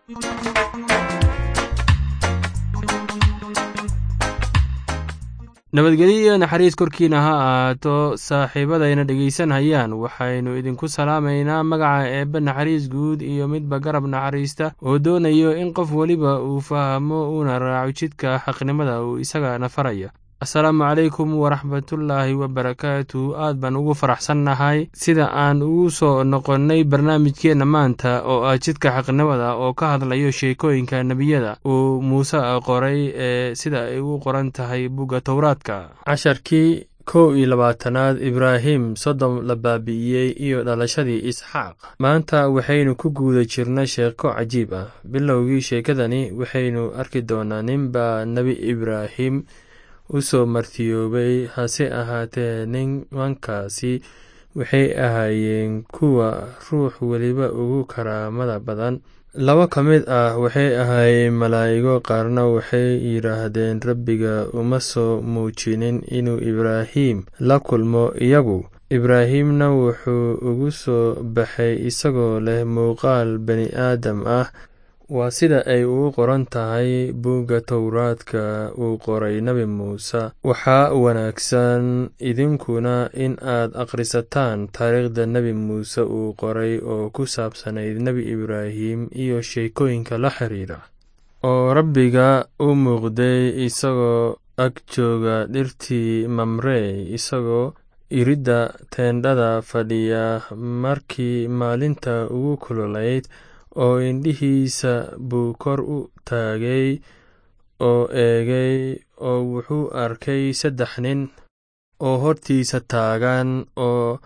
nabadgelyo iyo naxariis korkiina ha ahaato saaxiibadayna dhegaysanhayaan waxaynu idinku salaamaynaa magaca eebbe naxariis guud iyo midba garab naxariista oo doonayo in qof weliba uu fahmo uuna raaco jidka xaqnimada uu isagana faraya asalaamu calaykum waraxmatullaahi wabarakaatu aad baan ugu faraxsannahay sida aan ugu soo noqonnay barnaamijkeenna maanta oo ah jidka xaqnimada oo ka hadlayo sheekooyinka nebiyada uu muuse qoray ee sida ay ugu qoran tahay bugga towraadka casharkii kow iyo labaatanaad ibraahim sodom la baabi'iyey iyo dhalashadii isxaaq maanta waxaynu ku guuda jirna sheeko cajiib ah bilowgii sheekadani waxaynu arki doonaa ninbaa nebi ibraahim u soo martiyoobay hase ahaatee nimankaasi waxay ahaayeen kuwa ruux weliba ugu karaamada badan laba ka mid ah waxay ahaayeen malaa'igo qaarna waxay yidhaahdeen rabbiga uma soo muujinin inuu ibraahim la kulmo iyagu ibraahimna wuxuu ugu soo baxay isagoo leh muuqaal bani aadam ah waa sida ay ugu qoran tahay buugga towraadka uu qoray nebi muuse waxaa wanaagsan idinkuna in aad akhrisataan taariikhda nebi muuse uu qoray oo ku saabsanayd nebi ibraahim iyo sheekooyinka la xiriira oo rabbiga u muuqday isagoo ag jooga dhirtii mamrey isagoo iridda teendhada fadhiya markii maalinta ugu kululayd oo indhihiisa buu kor u taagay oo eegay oo wuxuu arkay saddex nin oo hortiisa taagan oo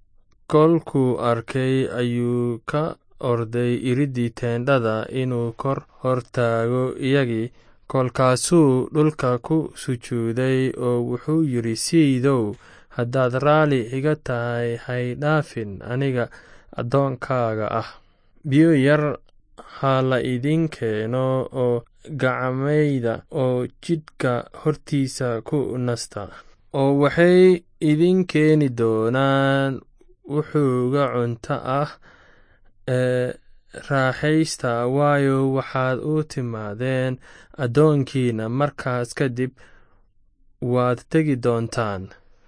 kolkuu arkay ayuu ka orday iriddii teendhada inuu kor hor taago iyagii kolkaasuu dhulka ku sujuuday oo wuxuu yidhi siidow haddaad raalli iga tahay hay dhaafin aniga addoonkaaga ah biyo yar ha la idin keeno oo gacmayda oo jidhka hortiisa ku nasta oo waxay idin keeni doonaan wuxuuga cunto ah ee raaxaysta waayo waxaad u timaadeen addoonkiina markaas kadib waad tegi doontaan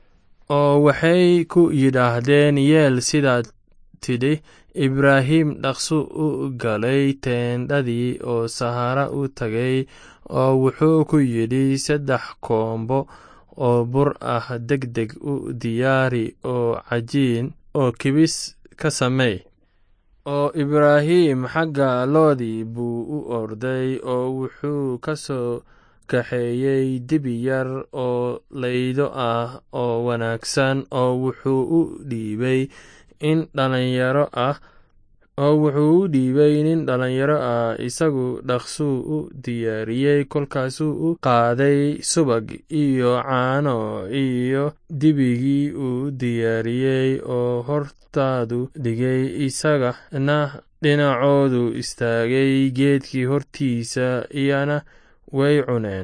oo waxay ku yidhaahdeen yeel sidaad tidhi ibraahim dhaqsu u galay teendhadii oo sahara u tagay oo wuxuu ku yidhi saddex koombo oo bur ah deg deg u diyaari oo cajiin oo kibis ka samey oo ibraahim xagga loodii buu u orday oo wuxuu ka soo kaxeeyey dibi yar oo laydo ah oo wanaagsan oo wuxuu u dhiibay in dhalinyaro ah oo wuxuu u dhiibay nin dhalinyaro ah isagu dhaqsuu u diyaariyey kolkaasuu u qaaday subag iyo caano iyo dibigii uu diyaariyey oo hortaadu dhigay isagana dhinacoodu istaagay geedkii hortiisa iyana way cuneen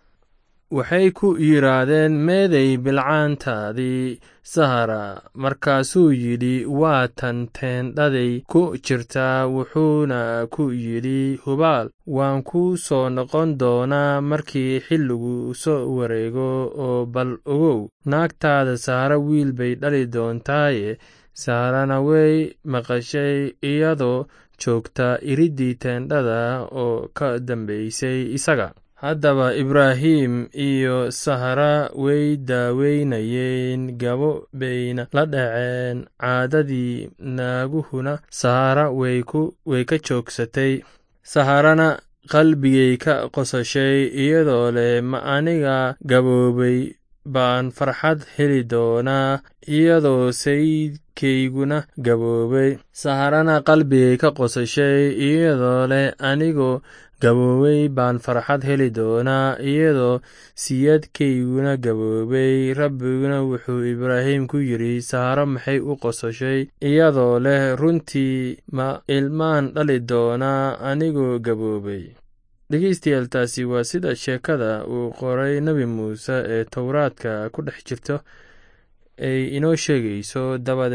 waxay ku yidhaahdeen meeday bilcaantaadii sahara markaasuu yidhi waa tan teendhaday ku jirtaa wuxuuna ku yidhi hubaal waan ku soo noqon doonaa markii xilligu soo wareego oo bal ogow naagtaada sahara wiil bay dhali doontaaye saharana way maqashay iyadoo joogta iriddii teendhada oo ka dambaysay isaga haddaba ibraahim iyo sahara way daaweynayeen gabo bayna la dhaceen caadadii naaguhuna sahara way ka joogsatay saharana qalbigay ka qosashay iyadoo leh ma aniga gaboobay baan farxad heli doonaa iyadoo sayidkayguna gaboobay saharana qalbigay ka qosashay iyadoo leh anigoo gaboobay baan farxad heli doonaa iyadoo siyadkayguna gaboobay rabbiguna wuxuu ibraahim ku yidhi saharo maxay u qosashay iyadoo leh runtii ma ilmaan dhali doonaa anigoo gaboobay dhegeystayaal taasi waa sida sheekada uu qoray nebi muuse ee towraadka ku dhex jirto ay inoo sheegayso dabadeed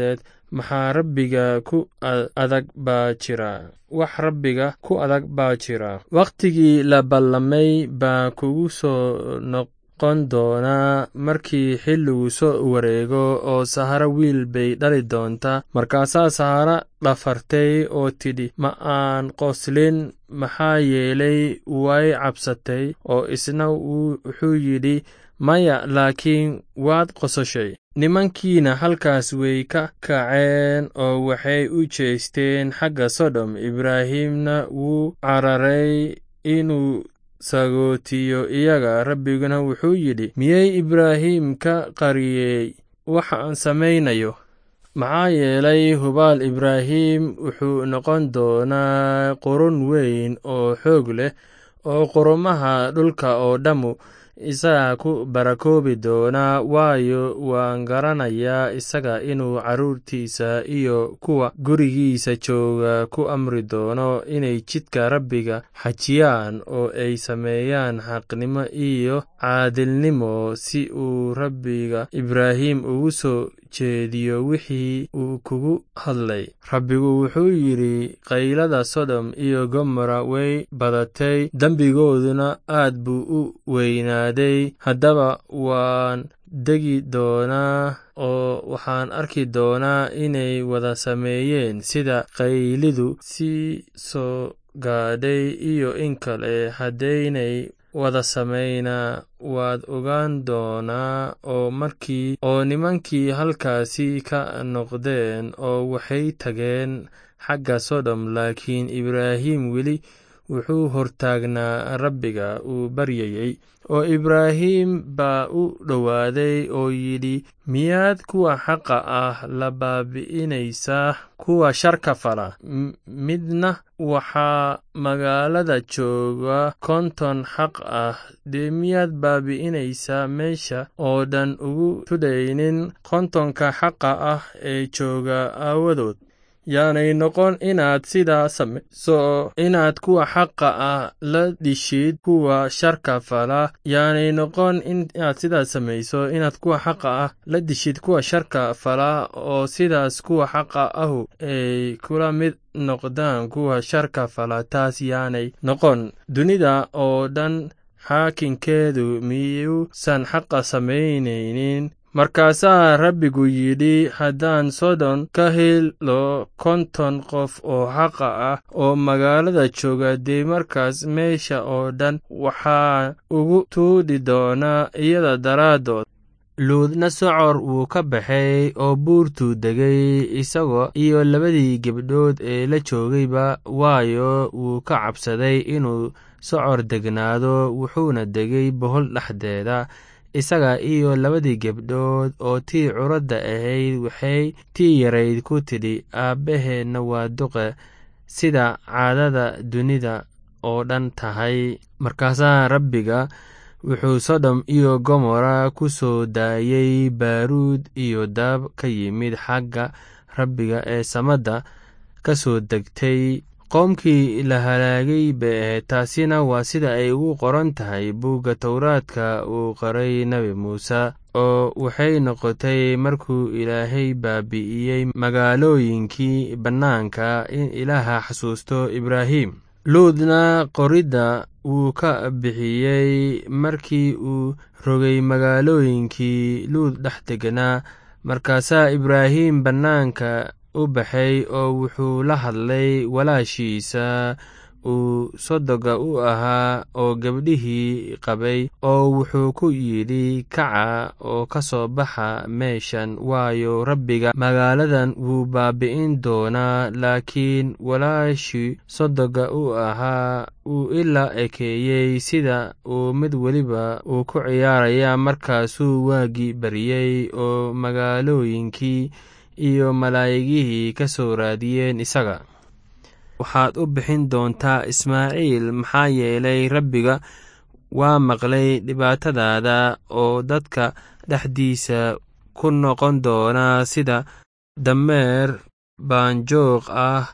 maxaa rabbiga ku adag baa jira wax rabbiga ku adag baa jira wakhtigii la ballamay baa kugu soo noqon doonaa markii xilligu soo wareego oo saharo wiil bay dhali doontaa markaasaa sahara dhafartay oo tidhi ma aan qoslin maxaa yeelay way cabsatay oo isna wuxuu yidhi maya laakiin waad qososhay nimankiina halkaas way ka kaceen oo waxay u jeesteen xagga sodom ibraahimna wuu cararay inuu sagootiyo iyaga rabbiguna wuxuu yidhi miyey ibraahim ka qariyey waxaan samaynayo maxaa yeelay hubaal ibraahim wuxuu noqon doonaa qurun weyn oo xoog leh oo qurumaha dhulka oo dhammu isaga ku barakoobi doonaa waayo waan garanayaa isaga inuu carruurtiisa iyo kuwa gurigiisa jooga ku amri doono inay jidka rabbiga xajiyaan oo ay sameeyaan xaqnimo iyo caadilnimo si uu rabbiga ibraahim ugu soo jeediyo wixii uu kugu hadlay rabbigu wuxuu yidhi qaylada sodom iyo gomora way badatay dembigooduna aad buu u weynaaday haddaba waan degi doonaa oo waxaan arki doonaa inay wada sameeyeen sida qaylidu sii soo gaadhay iyo in kale haddaynay wada samaynaa waad ogaan doonaa oo markii oo nimankii halkaasi ka noqdeen oo waxay tageen xagga sodom laakiin ibraahim weli wuxuu hortaagnaa rabbiga uu baryayey oo ibraahim baa u dhowaaday oo yidhi miyaad kuwa xaqa ah la baabi'inaysaa kuwa sharka fala midna waxaa magaalada jooga konton xaq ah dee miyaad baabi'inaysaa meesha oo dhan ugu tudhaynin kontonka xaqa ah ee jooga aawadood yaanay noqon inaad sidaa samayso inaad kuwa xaqa ah la dhishid kuwa sharka fala yaanay noqon inaad sidaas samayso inaad kuwa xaqa ah la dishid kuwa sharka fala oo sidaas kuwa xaqa ahu ay kula mid noqdaan kuwa sharka fala taas yaanay noqon dunida oo dhan xaakinkeedu miyuusan xaqa samaynaynin markaasaa rabbigu yidhi haddaan sodon ka helo konton qof oo xaqa ah oo magaalada jooga dee markaas meesha oo dhan waxaa ugu tuudhi doonaa iyada daraaddood luudna socor wuu ka baxay oo buurtuu degay isagoo iyo labadii gebdhood ee la joogayba waayo wuu ka cabsaday inuu socor degnaado wuxuuna degay bohol dhexdeeda isaga iyo labadii gebdhood oo tii curadda ahayd waxay tii yarayd ku tidhi aabbaheenna waa duqe sida caadada dunida oo dhan tahay markaasaa rabbiga wuxuu sodom iyo gomora ku soo daayey baaruud iyo daab ka yimid xagga rabbiga ee samadda ka soo degtay qoomkii la halaagay bay ahayd taasina waa sida ay ugu qoran tahay buugga towraadka uu qoray nebi muuse oo waxay noqotay markuu ilaahay baabi'iyey magaalooyinkii bannaanka in ilaaha xasuusto ibraahim luudna qoridda wuu ka bixiyey markii uu rogay magaalooyinkii luud dhex deganaa markaasaa ibraahim bannaanka u baxay oo wuxuu la hadlay walaashiisa uu sodoga u ahaa oo gabdhihii qabay oo wuxuu ku yidhi kaca oo ka soo baxa meeshan waayo rabbiga magaaladan wuu baabi'in doonaa laakiin walaashii sodoga u ahaa uu ilaa ekeeyey sida uu mid weliba uu ku ciyaaraya markaasuu waagii baryey oo magaalooyinkii iyo malaa'igihii ka soo raadiyeen isaga waxaad u bixin doontaa ismaaciil maxaa yeelay rabbiga waa maqlay dhibaatadaada oo dadka dhexdiisa ku noqon doonaa sida dameer baanjoog ah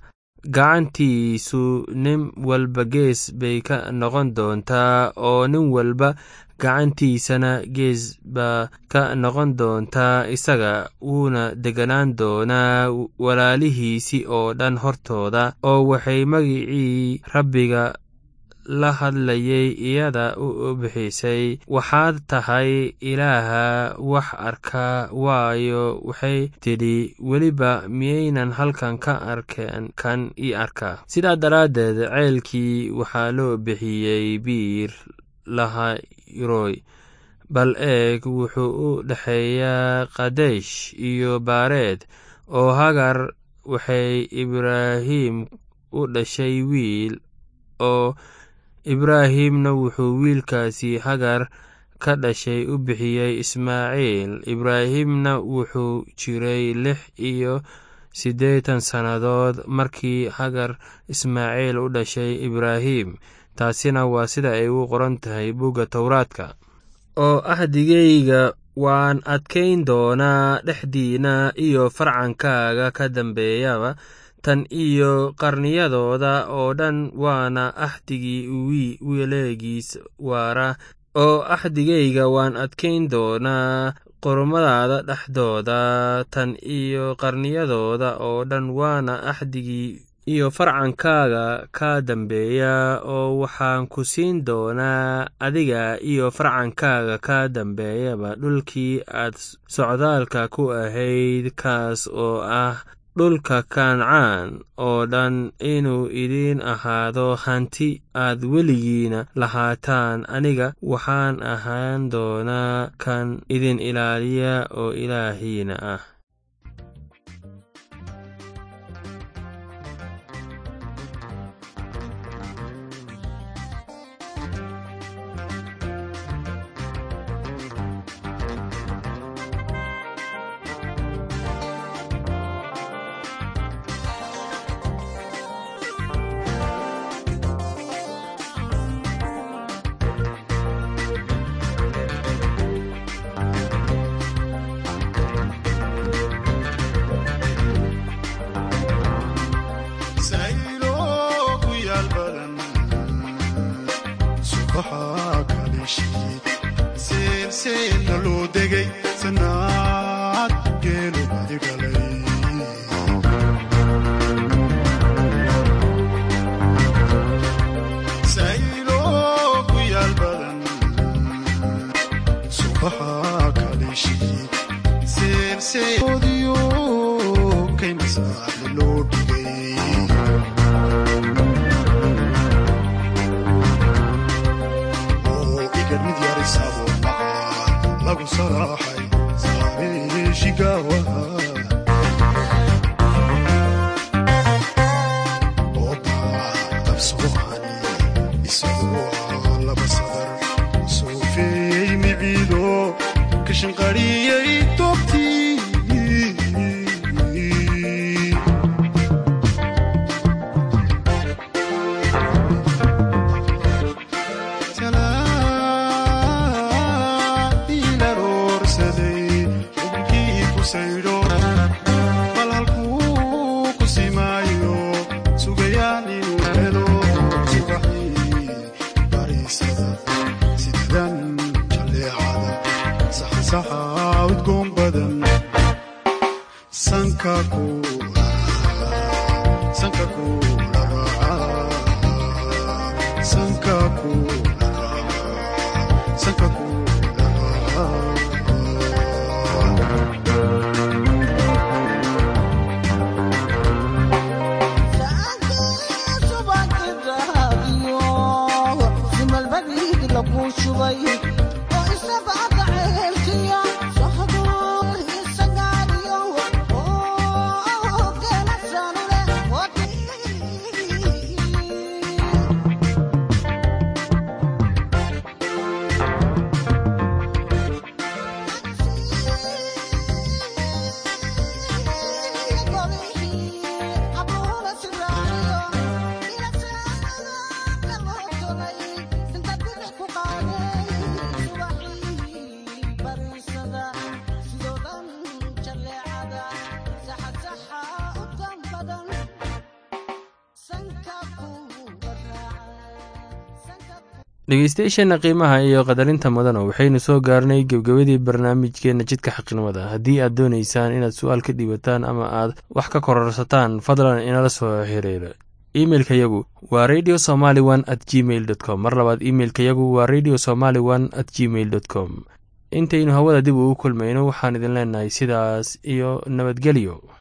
gacantiisu nin walba gees bay ka noqon doontaa oo nin walba gacantiisana gees baa ka noqon doontaa isaga wuuna deganaan doonaa walaalihiisii oo dhan hortooda oo waxay magicii rabbiga la hadlayay iyada u bixisay waxaad tahay ilaaha wax arka waayo waxay tidhi weliba miyaynan halkan ka arkeen kan ii arkaa sidaa daraaddeed ceelkii waxaa loo bixiyey biir lahayroy bal eeg wuxuu u dhexeeyaa kadesh iyo baareed oo hagar waxay ibraahim u dhashay wiil oo ibraahimna wuxuu wiilkaasi hagar ka dhashay u bixiyey ismaaciil ibraahimna wuxuu jiray lix iyo siddeetan sannadood markii hagar ismaaciil u dhashay ibraahim taasina waa sida ay u qoran tahay bugga towraadka oo ahdigayga waan adkayn doonaa dhexdiina iyo farcankaaga ka dambeeyaba tan iyo qarniyadooda oo dhan waana axdigii weleegiis waara oo axdigayga waan adkayn doonaa qormadaada dhexdooda tan iyo qarniyadooda oo dhan waana axdigii iyo farcankaaga ka dambeeya oo waxaan ku siin doonaa adiga iyo farcankaaga ka dambeeyaba dhulkii aad socdaalka ku ahayd kaas oo ah dhulka kancaan oo dhan inuu idiin ahaado hanti aad weligiina lahaataan aniga waxaan ahaan doonaa kan idin ilaaliya oo ilaahiina ah dhegeystayaasheenna qiimaha iyo qadarinta mudana waxaynu soo gaarnay gebgabadii barnaamijkeenna jidka xaqnimada haddii aad doonaysaan inaad su-aal ka dhiibataan ama aad wax ka kororsataan fadlan inala soo xiriira imeilka yagu waa radio somaly one at gmail dot com mar labaad imeilka yagu waa radio somaly one at gmail dot com intaynu hawada dib ugu kulmayno waxaan idin leenahay sidaas iyo nabadgelyo